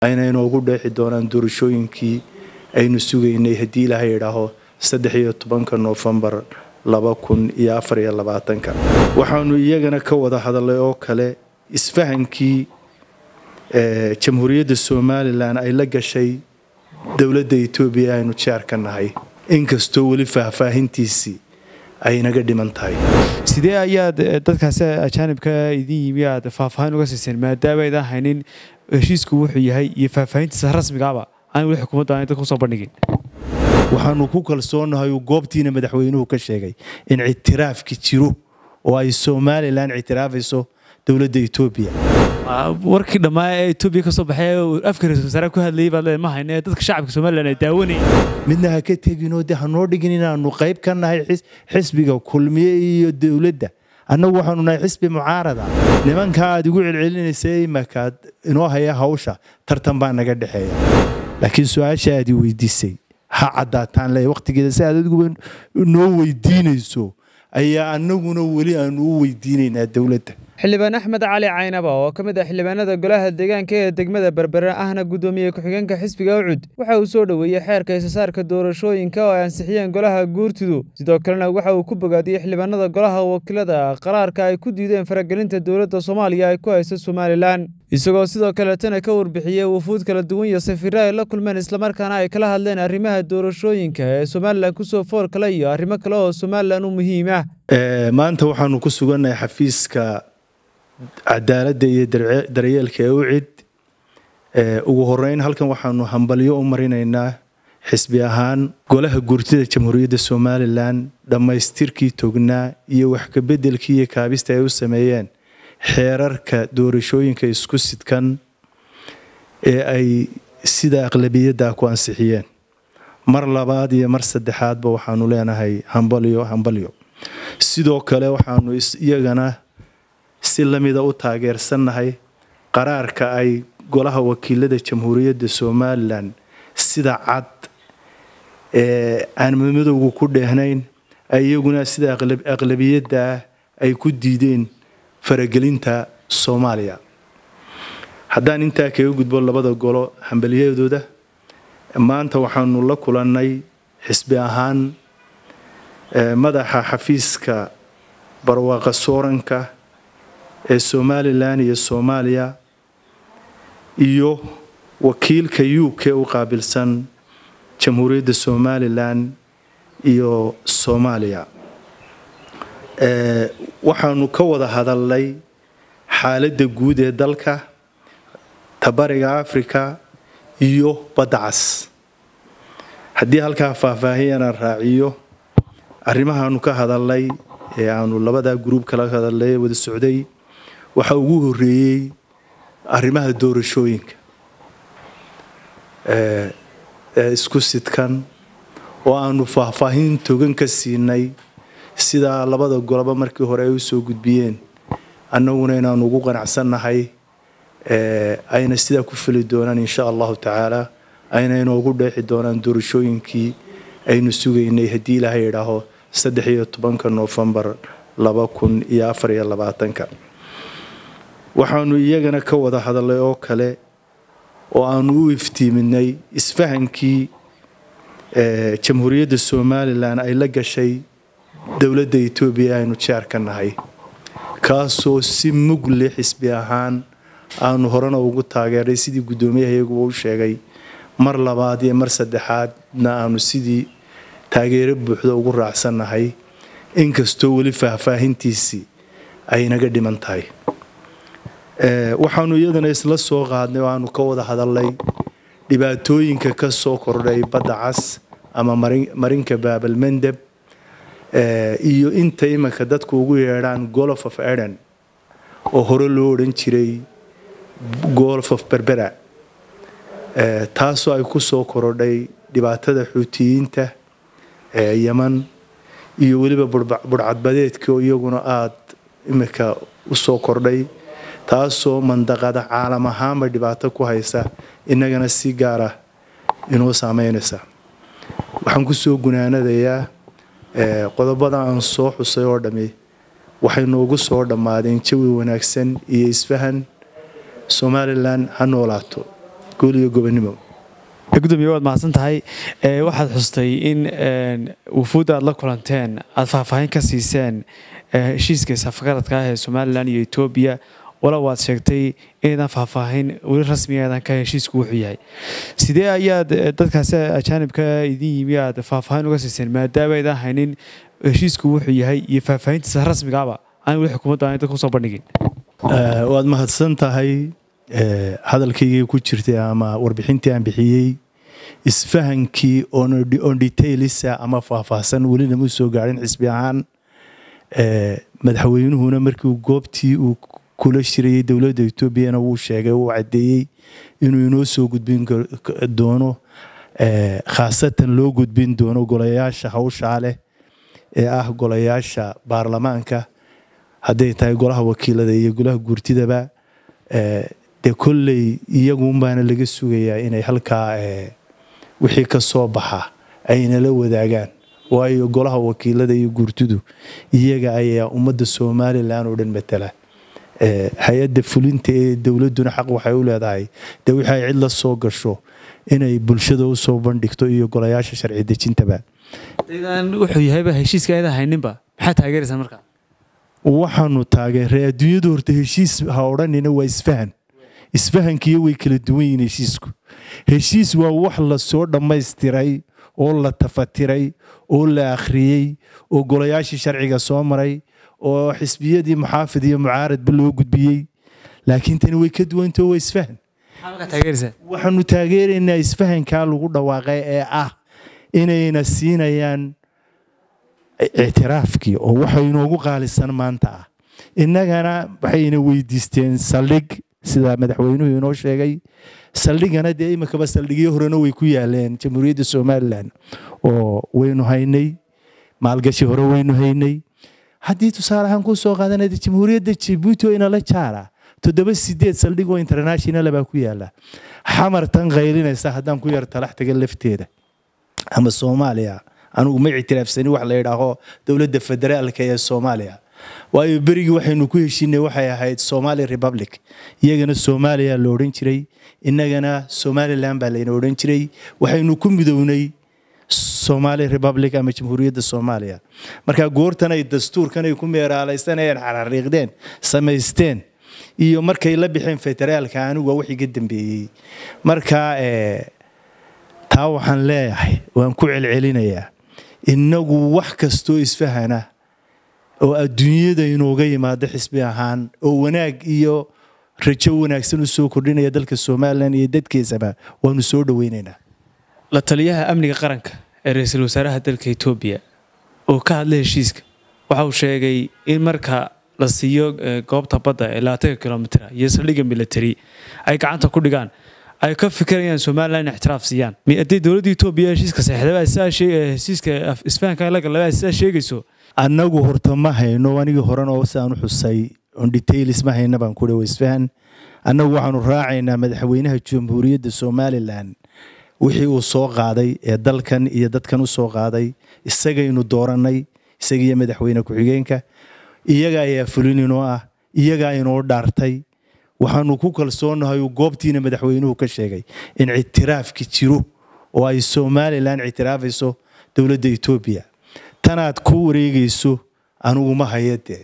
ayna inoogu dheexi doonaan doorashooyinkii aynu sugaynay haddii ilaahay idhaaho saddex iyo tobanka noofembar laba kun iyo afar iyo labaatanka waxaanu iyagana ka wada hadalay oo kale isfahankii jamhuuriyadda somalilan ay la gashay dowladda etoobiya aynu jeer ka nahay inkastoo weli faahfaahintiisii ay naga dhiman tahay sidee ayaad dadkaasi ajaanibka idin yimi aad faahfaahin uga siiseen maadaama aydan haynin heshiisku wuxuu yahay iyo faahfaahintiisa rasmigaaba aan weli xukuumadda aanay dadka usoo bandhigin waxaanu ku kalsoonahay uu goobtiina madaxweynuhu ka sheegay in ictiraafki jiro oo ay somalilan ictiraafayso dowladda etoobiya warkii dhammaa ee etoobiya ka soo baxay afka ra-isul wasaare ku hadlayay baad lee ma hayne dadka shacabka somalilan ay daawanayeen midna ha ka teginoo de hanoo dhigin inaanu qayb ka nahay xisbiga kulmiye iyo dowladda annagu waxaanu nahay xisbi mucaarada nimankaa aad igu celcelinaysa imakaad inoo haya hawsha tartan baa naga dhexeeya laakiin su-aasha aad i weydiisay ha caddaataan le waqtigeeda si aad adiguba noo weydiinayso ayaa annaguna weli aanu u weydiinaynaa dowladda xildhibaan axmed cali caynaba oo ka mid ah xildhibaanada golaha deegaanka ee degmada berbere ahna guddoomiye ku-xigeenka xisbiga ucud waxa uu soo dhoweeyey xeerka isasaarka doorashooyinka oo ay ansixiyeen golaha guurtidu sidoo kalena waxa uu ku bogaadiyey xildhibaanada golaha wakiilada qaraarka ay ku diideen faragelinta dowladda soomaaliya ay ku hayso somalilan isagoo sidoo kaletana ka warbixiyey wufuud kala duwan iyo safiirre ay la kulmeen islamarkaana ay kala hadleen arrimaha doorashooyinka ee somalilan kusoo fool kale iyo arrimo kale oo somalilan u muhiim ah maanta waxaanu ku sugannahay xafiiska cadaaladda iyo daryeelka ee u cid ugu horeyn halkan waxaanu hambalyo u marinaynaa xisbi ahaan golaha guurtida jamhuuriyadda somalilan dhammaystirkii tognaa iyo waxkabedelkii iyo kaabista ay u sameeyeen xeerarka doorashooyinka isku sidkan ee ay sida aqlabiyadda ku ansixiyeen mar labaad iyo mar saddexaadba waxaanu leenahay hambalyo hambalyo sidoo kale waxaanu iyagana si lamida u taageersannahay qaraarka ay golaha wakiilada jamhuuriyadda somalilan sida cad ee aan madowga ku dheehnayn iyaguna sida aqlabiyadda ah ay ku diideen faragelinta soomaaliya haddaan intaa kaga gudbo labada golo hambalyadooda maanta waxaanu la kulannay xisbi ahaan madaxa xafiiska barwaaqa sooranka ee somalilan iyo soomaaliya iyo wakiilka u k u qaabilsan jamhuuriyadda somalilan iyo soomaaliya waxaanu ka wada hadalnay xaaladda guud ee dalka tabariga africa iyo badda cas haddii halkaa faahfaahiyana raaciyo arrimahaanu ka hadalnay ee aanu labadaa gruub kala hadalnay wada socday waxaa ugu horeeyey arrimaha doorashooyinka ee isku sidkan oo aanu faahfaahin togan ka siinay sidaa labada goloba markii hore ay u soo gudbiyeen annaguna inaanu ugu qanacsannahay ayna sidaa ku fili doonaan insha allahu tacaala ayna inoogu dheexi doonaan doorashooyinkii aynu sugaynay haddii ilaahay idhaaho saddex iyo tobanka noofembar laba kun iyo afar iyo labaatanka waxaanu iyagana ka wada hadalay oo kale oo aanu u iftiiminay isfahankii jamhuuriyadda somalilan ay la gashay dowladda etoobiya aynu jeer ka nahay kaasoo si mugle xisbi ahaan aanu horena ugu taageeray sidii guddoomiyaha iyaguba u sheegay mar labaad iyo mar saddexaadna aanu sidii taageero buuxda ugu raacsannahay inkastoo weli faahfaahintiisii ay naga dhiman tahay waxaanu iyadana isla soo qaadnay oo aanu ka wada hadalnay dhibaatooyinka ka soo kordhay badda cas ama marinka baabalmandeb iyo inta iminka dadku ugu yeedhaan golf of eden oo hore loo odhan jiray golf of berbera taasoo ay ku soo korodhay dhibaatada xuutiyiinta ee yeman iyo weliba budhcadbadeedka oo iyaguna aada iminka u soo kordhay taasoo mandaqada caalam ahaanba dhibaato ku haysa innagana si gaara inoo saameynaysa waxaan kusoo gunaanadayaa qodobada aan soo xusay oo dhammi waxay noogu soo dhammaadeen jawi wanaagsan iyo isfahan somalilan ha noolaato guul iyo gobonimo gudoomiye waad mahadsan tahay waxaad xustay in wufuudda aad la kulanteen aad faahfaahin ka siiseen heshiiska safgaradka ah ee somalilan iyo etoobiya wala waad sheegtay inaydan faahfaahin weli rasmigeedan ka heshiisku wuxuu yahay sidee ayaad dadkaasi ajaanibka idin yimi aad faahfaahin uga siiseen maadaama aydan haynin heshiisku wuxuu yahay iyo faahfaahintiisa rasmigaaba aan weli xukuumadda aan dadka kusoo bandhigin waad mahadsan tahay hadalkaygii ku jirtay ama warbixintii aan bixiyey isfahankii on detailisa ama faahfaahsan welina mu soo gaadhin xisbi ahaan madaxweynuhuna markii goobtii uu kula shirayay dowladda etoobiyana wuu sheegay wuu caddeeyey inuu inoo soo gudbin doono khaasatan loo gudbin doono golayaasha hawshaa leh ee ah golayaasha baarlamaanka hadday tahay golaha wakiilada iyo golaha guurtidaba dee kolley iyaguunbaana laga sugayaa inay halkaa wixii ka soo baxa aynala wadaagaan waayo golaha wakiilada iyo guurtidu iyaga ayaa ummadda somalilan oo dhan matala hay-adda fulinta ee dowladduna xaq waxay u leedahay dee wixii ay cid la soo gasho inay bulshada u soo bandhigto iyo golayaasha sharci dejintaba wuxuu yahayba heshiiska ayada hayninba maxaa taageeraysaa markaa waxaanu taageeray adduunyadu horta heshiis ha odhanina waa isfahan isfahankiiyo way kala duwan yihiin heshiisku heshiis waa wax la soo dhammaystiray oo la tafatiray oo la akhriyey oo golayaashii sharciga soo maray oo xisbiyadii muxaafid iyo mucaaradba loo gudbiyey laakiin tani way ka duwantao waa isfahan waxaanu taageeraynaa isfahankaa lagu dhawaaqay ee ah inayna siinayaan ictiraafkii oo waxa inoogu qaalisan maanta ah innagana waxayna weydiisteen saldhig sida madaxweynuhu inoo sheegay saldhigana dee iminkaba saldhigyo horena way ku yaaleen jamhuuriyadda somalilan oo waynu haynay maalgashi hore waynu haynay haddii tusaale ahaan kuu soo qaadanaya jamhuuriyadda jibuuti oo inala jaara toddoba sideed saldhig oo international baa ku yaala xamartan qaylinaysa haddaan ku yar talax taga lafteeda ama soomaaliya anugu ma ictiraafsani wax la yidhaaho dowladda federaalka ee soomaaliya waayo berigii waxaynu ku heshinay waxay ahayd somali republic iyagana soomaaliya la odhan jiray innagana somalilan baa layna odhan jiray waxaynu ku midownay somali republic ama jamhuuriyadda soomaaliya marka goortan ay dastuurkan ay ku meeraalaysanayeen xarariiqdeen samaysteen iyo markay la bixeen federaalka anigu waa wax iga dambeeyey marka taa waxaan leeyahay waan ku celcelinayaa innagu wax kastoo isfahana oo adduunyada inooga yimaado xisbi ahaan oo wanaag iyo rajo wanaagsan u soo kordhinaya dalka somalilan iyo dadkiisaba waanu soo dhoweynaynaa la taliyaha amniga qaranka ee ra-iisul wasaaraha dalka etoobiya oo ka hadlay heshiiska waxa uu sheegay in marka la siiyo goobta badda ee labaatanka kilomitra iyo saldhigga military ay gacanta ku dhigaan ay ka fikirayaan somalilan in ixtiraaf siiyaan haddii dowladda etoobiya heshiiska saxdaba heshiiska isfahanka la galaba sidaa sheegayso annagu horta ma hayno anigii horena oo sidaan u xusay on detailis ma hayna baan ku dhawa isfahan annagu waxaanu raacaynaa madaxweynaha jamhuuriyadda somalilan wixii uu soo qaaday ee dalkan iyo dadkan u soo qaaday isagaynu doorannay isagiiyo madaxweyne ku-xigeenka iyaga ayaa fulin inoo ah iyagaa inoo dhaartay waxaanu ku kalsoonahay uu goobtiina madaxweynuhu ka sheegay in ictiraafki jiro oo ay somalilan ictiraafayso dowladda etoobiya tanaad ku wareegayso anigu ma haya dee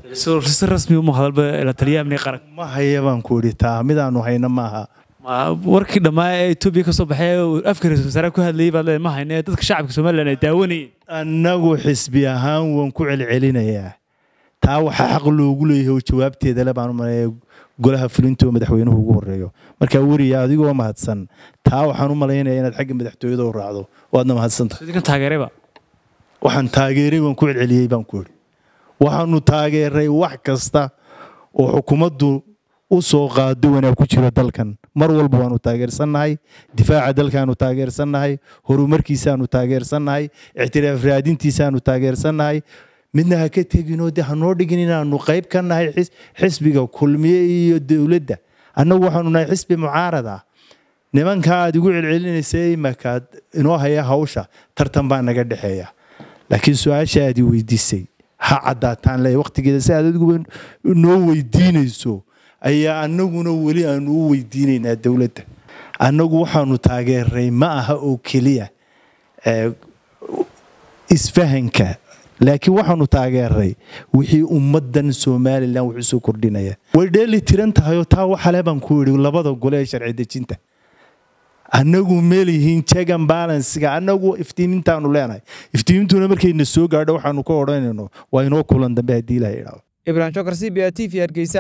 si rasmi uma hadalba la taliyaha amniga qaranka ma haya baan ku idhi taa midaanu hayno maaha warkii dhammaa ee etoobiya ka soo baxay afka ra-isul wasaaraha ku hadlayay baad leedahay ma hayno ee dadka shacabka somalilan ay daawanayeen annagu xisbi ahaan waan ku celcelinayaa taa waxaa xaq loogu leeyahay oo jawaabteeda le baan u maleeya golaha fulinta oo madaxweynuhu ugu horeeyo markaa weriya adigoo mahadsan taa waxaan u malaynaya inaad xagga madaxtooyada u raacdo waadna mahadsantahay idinkan taageerayba waxaan taageeray waan ku celceliyey baan ku idhi waxaanu taageeray wax kasta oo xukuumaddu u soo qaado wanaag ku jiro dalkan mar walba waanu taageersannahay difaaca dalkaanu taageersannahay horumarkiisaanu taageersannahay ictiraaf raadintiisaanu taageersannahay midna ha ka teginoo de hanoo dhigin inaanu qayb ka nahay xisbiga kulmiye iyo dowladda annagu waxaanu nahay xisbi mucaarad ah nimankaa aad igu celcelinaysa imakaad inoo haya hawsha tartan baa naga dhexeeya laakiin su-aasha aad i weydiisay ha caddaataan le waqtigeeda si aad adiguba noo weydiinayso ayaa annaguna weli aanu u weydiinaynaa dowladda annagu waxaanu taageeray ma aha oo keliya isfahanka laakiin waxaanu taageeray wixii ummadan somalilan wax usoo kordhinaya way dheeli tiran tahayoo taa waxale baan ku yidhi labada gole ee sharci dejinta annagu meelihiin jegan balansiga annagu iftiimintaanu leenahay iftiimintuna markayna soo gaadho waxaanu ka odhanayno waa inoo kulan dambe haddii ilaha idhaado ibrahim shokar c b a t v hargeysa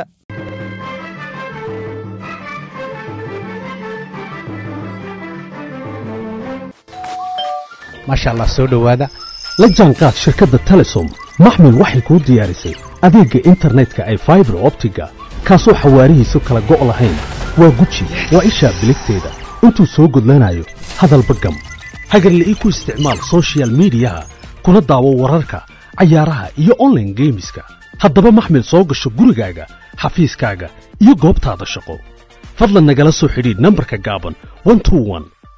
maasha allah soo dhowaada la jaanqaad shirkadda telesom maxmil waxay kuu diyaarisay adeegga internetka ay faibar optiga kaasoo xawaarihiisu kala go' lahayn waa guji waa ishaa biligteeda intuu soo gudlanayo hadalba gam hagarla'ii ku isticmaal sochial midiyaha kuna daawo wararka cayaaraha iyo onlaine geemiska haddaba maxmil soo gasho gurigaaga xafiiskaaga iyo goobtaada shaqo fadlan nagala soo xidhiidh nambarka gaaban